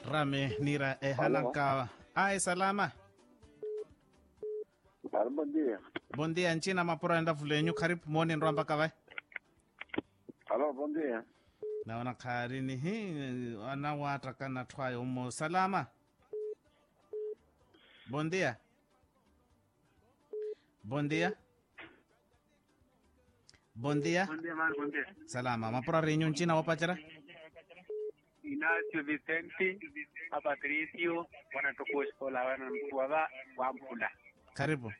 rame nira e hananka ai salama Claro, bom dia. bom dia nchina mapura enda vulenyu karibu moni nrwamba kavai Alô, bom dia. naona kharini hi ana watra kana thwayo mo salama bom dia bom dia bom dia Buen día, man, buen día. salama mapura renyu nchina wapachara Ignacio Vicente, a Patricio, wanatukuskola wanamtuwava wampula. karibu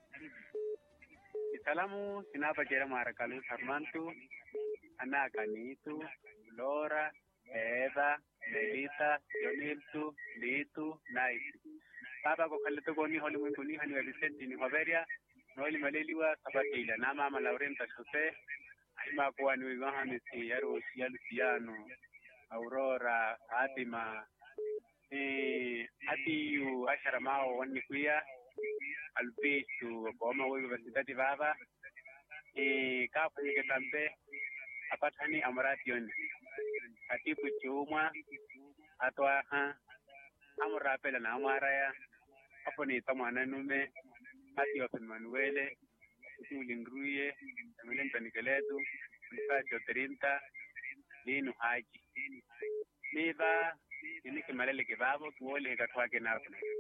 Isalamu sinapa jera marakalu sarmantu, ana kanitu, Lora, Eva, Melita, Joniltu, Litu, Naitu. Baba ko kalito ko ni holi mwingu ni hani wa Vicente ni Hoveria, noili maleliwa sabatila na mama Laurenta Jose, aima kuwa ni wigaha misi yaru ya Luciano, Aurora, Fatima, eh, atiyu ashara mao wani kuya, albisu boma wa universidade baba, eh, kapu ni ketampe, apatani amration, atipu chumwa, atwaha, amurapela na amaraya, apo ni tamwana nume, ati wa Manuele, tulingruye, Emile Mtanikeletu, Mkacho Terinta, Linu Haji. Niva, ini kimalele kibabo, tuole katwake na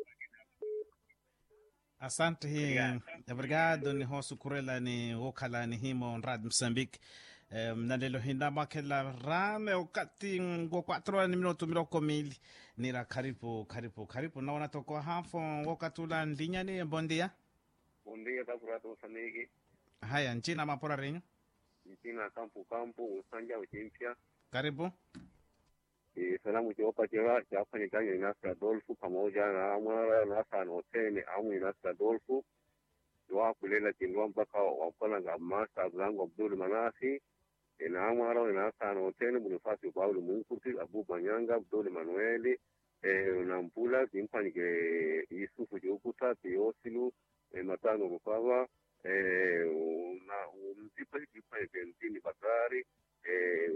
asante hi obrigado ni hosu kurela ni wokhala ni himo nrad mozambique um, nalelo hinda makhela rame ukati ngo 4 ni minuto miloko mili nira karibu karibu karibu naona toko hafo wokatula ndinyani bondia Bom dia, tá por Moçambique. haya nchina mapora renyu Mpina Campo Campo, Usanja Uchimpya. karibu E salamu chiopa chewa chafanya kazi na Nasa Adolfu pamoja na Amara Nasa Notene amu Nasa Adolfu. Dua kulela kindwa mpaka wapana nga Masa Abdango Abdul Manasi. Ina Amara Nasa Notene Bonifasi Paulo Munkuti Abu Manyanga Abdul Manueli. Eh, unampula kimpanike Yusufu Jokuta Teosilu eh, Matano Rukawa eh, una umtipa kimpanike Ntini Bakari eh,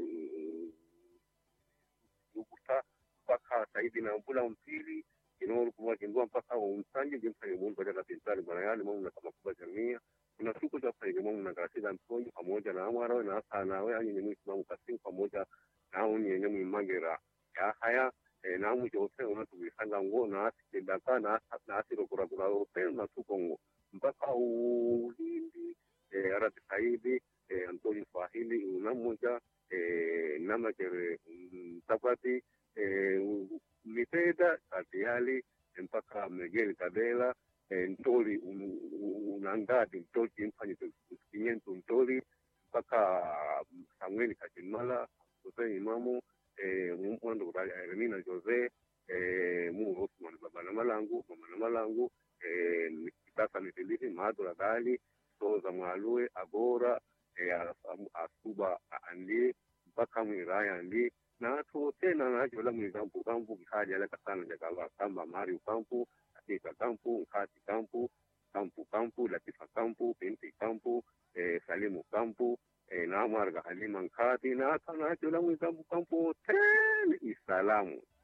Jokuta mpaka saidi na mpula mpili kinoru kuwa kindua mpaka umsanje jimfanye mungu katika pintali bwana yali mungu na kama kubwa jamia kuna siku za fanye mungu na kasida mtonyo pamoja na amwara na hasa nawe anyi ni mwislamu kasimu pamoja na uni yenye mwimagira ya haya eh, na mu jose una tuwisanga ngo na asikidaka na na asiro kura kura ote na tukongo mpaka ulindi eh, arati saidi eh, Antonio Swahili una moja eh, nama kere mtapati eh, mipeda katiali mpaka Miguel Cadela eh, ntoli un- un- unangati ntoli kimfanye kinyentu ntoli mpaka Samuel Kachimala Jose Imamu eh, mwando Remina Jose eh, mu Osman baba na malangu mama na malangu eh, kitasa mitilisi maadura dali soza mwalue agora eh, as- asuba andi mpaka mwiraya andi na to tena na jola mwi kampu kampu kikaja la kasana jakaba kamba mari kampu atika kampu nkati kampu kampu kampu latifa kampu binti kampu eh, salimu kampu eh, na marga halima nkati na kana jola mwi kampu kampu tena isalamu